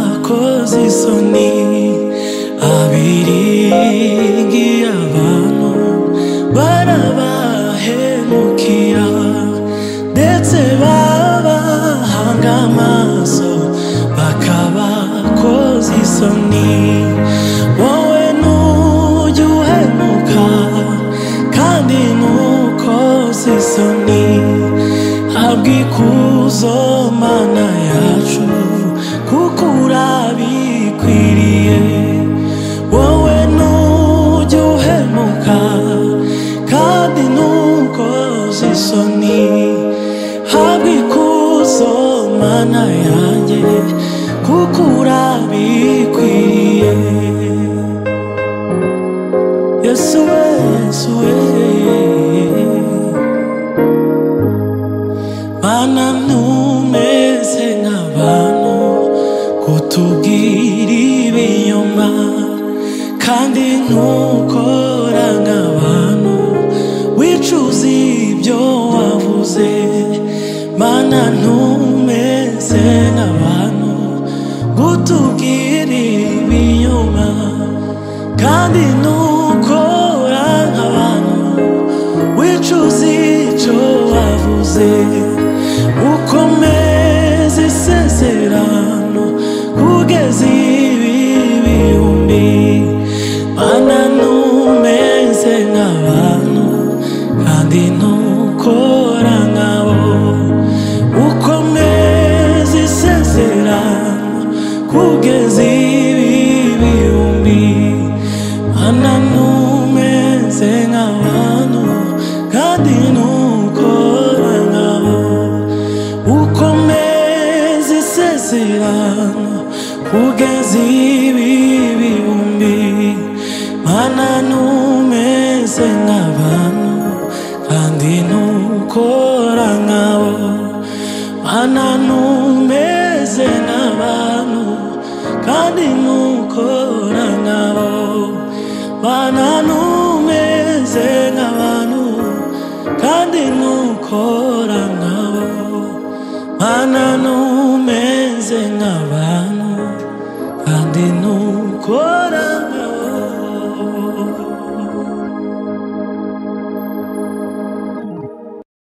abakoze isoni abirigiye abantu barabahemukira ndetse babahanga amaso bakabakoza isoni wowe ntujye uhemuka kandi ntukoze isoni habwa ikuzo mana yacu kuko urabikwiriye wowe ntujye uhemuka kandi ntukoze isoni habwa ikuzo mana yanjye kuko urabikwiriye yesu yesu yesu Mana ntumeze nk'abantu kutubwira ibinyoma kandi ntukora nk'abantu wicuza ibyo wavuze Mana ntumeze nk'abantu kutubwira ibinyoma kandi ntukora nk'abantu wicuza icyo wavuze ukomeze isezerano kugeza ibi bihumbi mana ntumeze nk'abantu kandi ntukora nkabo ukomeze isezerano kugeza ibi bihumbi mana ntumeze nk'abantu kandi ntukora nkabo ukomeze isezerano kugeza ibi bihumbi mana ntumeze nk'abantu kandi ntukora nkabo mana ntumeze nk'abantu kandi ntukora nkabo mana ntumeze nk'abantu kandi ntukora nkabo mana numeze nk'abantu kandi nu